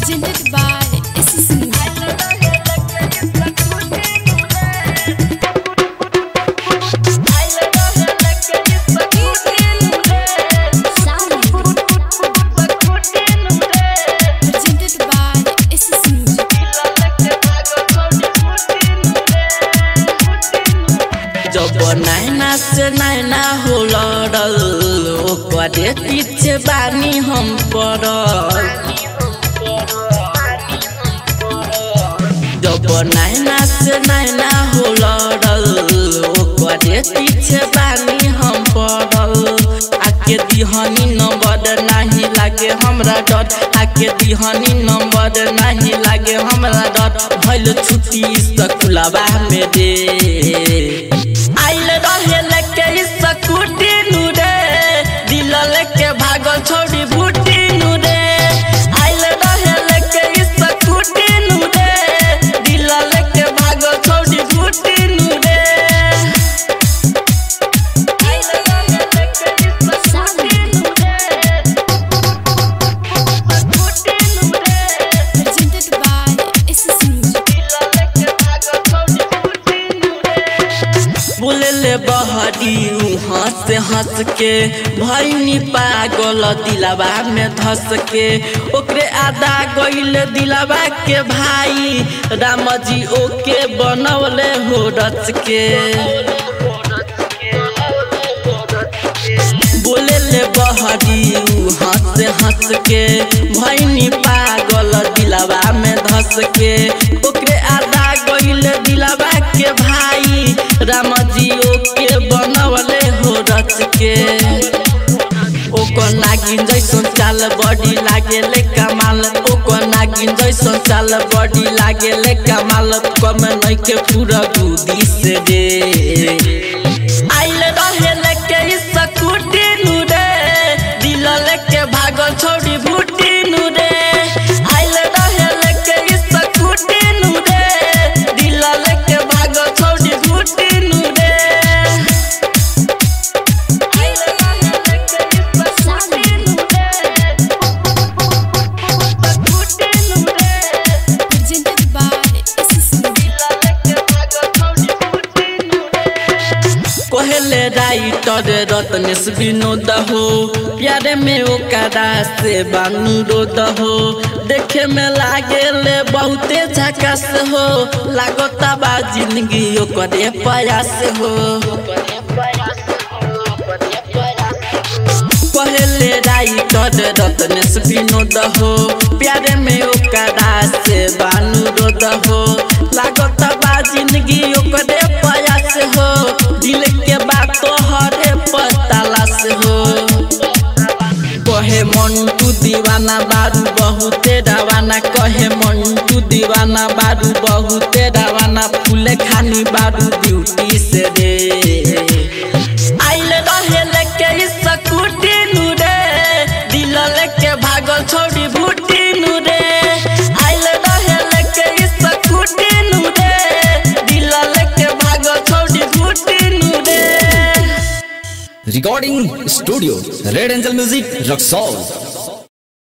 Presented by SSC Music. Presented by SSC Music. जब नैना से नैना हो लड़ल ओकरे पीछे बानी हम पड़ल जब नैना से नैना हो लड़ल ओकरे पीछे बानी हम पड़ल आके दिहनी नंबर नहीं लागे हमरा डर आके दिहनी नंबर नहीं लागे हमरा डर भइल छुट्टी स्कूलवा में रे आइल रहे लेके स्कूटी नु रे दिल लेके भागल छोड़ी बूटी नु रे आइल रहे लेके स्कूटी नु रे दिल लेके भागल छोड़ी बूटी नु रे आइल रहे लेके स्कूटी नु रे बूटी नु रे Presented by SSC Music. बोले बहरी हंस हंस के भैनी पागल दिलावा में धस के ओकरे आदा गईल दिलावा के भाई राम जी ओके बनवले हो रच के बोले ले बहरी हंस हंस के भैनी पागल दिलावा में धस के ओकरे आदा गईल दिलावा के भाई राम जी ओके बनवले हो रच के ओकर नागिन जैसन चाल बॉडी लागेले कमाल ओकर नागिन जैसन चाल बॉडी लागेले कमाल कम नइखे पूरा गुदी से रे आइल रहे लेके स्कूटी नु रे दिल लेके भागल छोड़ी बूटी नु रे आइल रहे लेके स्कूटी नु रे दिल लेके भागल छोड़ी बूटी नु रे आइल रहे लेके स्कूटी नु रे बूटी नु रे Presented by SSC Music. कहले राइटर रत्नेश विनोद हो प्यारे में ओकरा से बानुरोद हो देखे में लागेले बहुते झकास हो लागता बा जिंदगी ओकरे प्रयास हो कहले राइटर रत्नेश विनोद हो प्यारे में ओकरा से बानुरोद हो लागता बा जिंदगी ओकरे प्रयास हो दिल के बात तोहरे पर तलाश हो कहे मंटू दीवाना बारू बहुते रवाना कहे मंटू दीवाना बारू बहुते रवाना फूले खानी बारू ड्यूटी से रे आइल रहे लेके स्कूटी नु रे दिल लेके भागल छोड़ी बूटी नु रे आइल रहे लेके स्कूटी नु रे दिल लेके भागल छोड़ी बूटी नु रे Recording Studio Red Angel Music Rock Soul